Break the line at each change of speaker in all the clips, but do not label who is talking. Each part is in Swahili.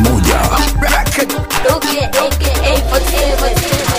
moja.
Okay, okay, okay,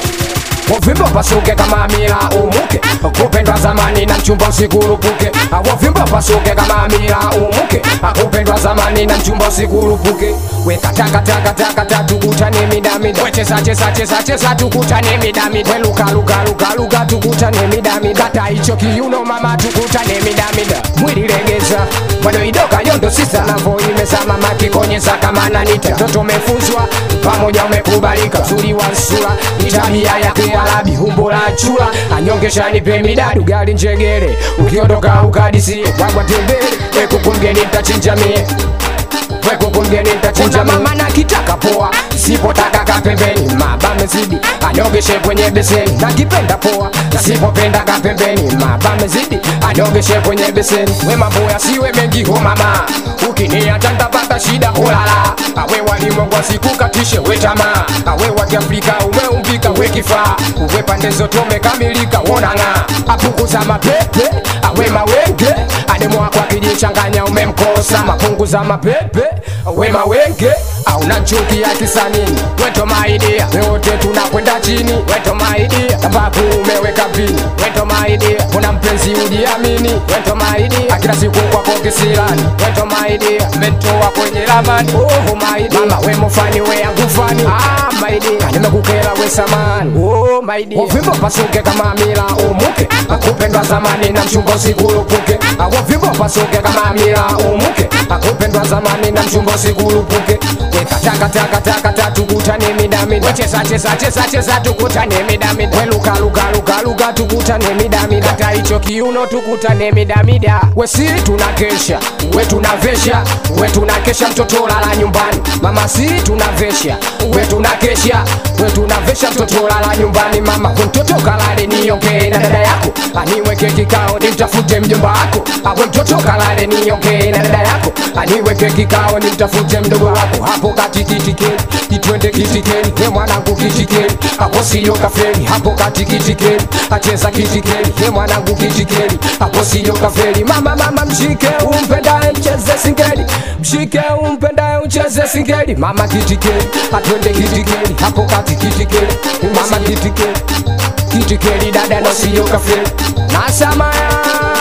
Uvimbe upasuke kama mila umuke, kupendwa zamani na mchumba usikurupuke. Uvimbe upasuke kama mila umuke, kupendwa zamani na mchumba usikurupuke. Weka taka taka taka taka tukutane midamida, wecheza cheza cheza cheza tukutane midamida, weluka luka luka luka tukutane midamida, kata hicho kiuno mama tukutane midamida, mwili legeza bado idoka yondo sisa navo imezama makikonyeza kama nanita mtoto umefuzwa pamoja umekubalika uzuri wa sura ni tabia yake alabi humbo la chula anyongesha nipe midadu gari njegere ukiondoka ukadisie wagwa tembele wekukungeni mtachinja mie wekukungeni mtachinja mama na kitaka poa sipotaka kapembeni maba mezidi anogeshe kwenye beseni nakipenda poa sipopenda kapembeni maba mezidi anogeshe kwenye beseni we mambo yasiwe mengi ho mama ukiniacha ntapata shida holala awe walimwengu asikukatishe we tamaa awe wa kiafrika umeumbika we kifaa uwe pande zote umekamilika wonang'a apunguza mapepe awe mawenge ademwako akijichanganya umemkosa mapunguza mapepe we mawenge auna chuki ya kisanini weto maidia wote tunakwenda chini weto maidia sababu umeweka vini weto maidia kuna mpenzi ujiamini weto maidia kila siku kwako kisirani weto maidia mentoa kwenye ramani oh maidia mama we mufani we yangu fani ah maidia nimekukera we samani oh maidia uvimbo pasuke kama mila umuke akupendwa zamani na mchumba usikurupuke uvimbo pasuke kama mila umuke akupendwa zamani na mchumba usikurupuke weka taka taka taka taka tukutane midamida wecheza cheza cheza cheza tukutane midamida weluka luka luka luka tukutane midamida hata hicho kiuno tukutane midamida wesi tunakesha we tunavesha we tunakesha mtoto lala nyumbani mama si tunavesha we tunakesha we tunavesha mtoto lala nyumbani mama mtoto kalale niongee na dada yako aniweke kikao nimtafute mjomba wako awe mtoto kalale niongee na dada yako aniweke kikao nimtafute mdogo wako hapo kati kitikeni kitwende kitikeni he mwanangu kitikeni hapo siyo kafeli hapo kati kitikeni acheza kitikeni he mwanangu kitikeni hapo siyo kafeli mama mama mshike umpendaye mcheze singeli mshike umpendaye ucheze singeli mama kitikeni atwende kitikeni hapo kati kitikeni mama kitikeni kitikeni dada na siyo kafeli nasamaya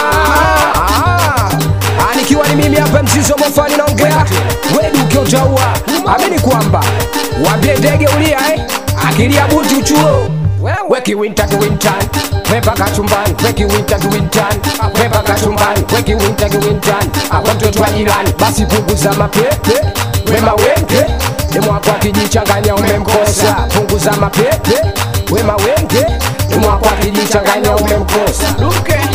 nikiwa ni mimi hapa mzizo mofani naongea weduke utaua amini kwamba wambie ndege ulia eh? akilia buti uchuo weki winter kiwintan pepa kachumbani weki winter kiwintan pepa kachumbani weki winter kiwintan awe mtoto wa jirani basi punguza mapepe wema wenge demwako akijichanganya umemkosa punguza mapepe wema wenge demwako akijichanganya umemkosa Luke.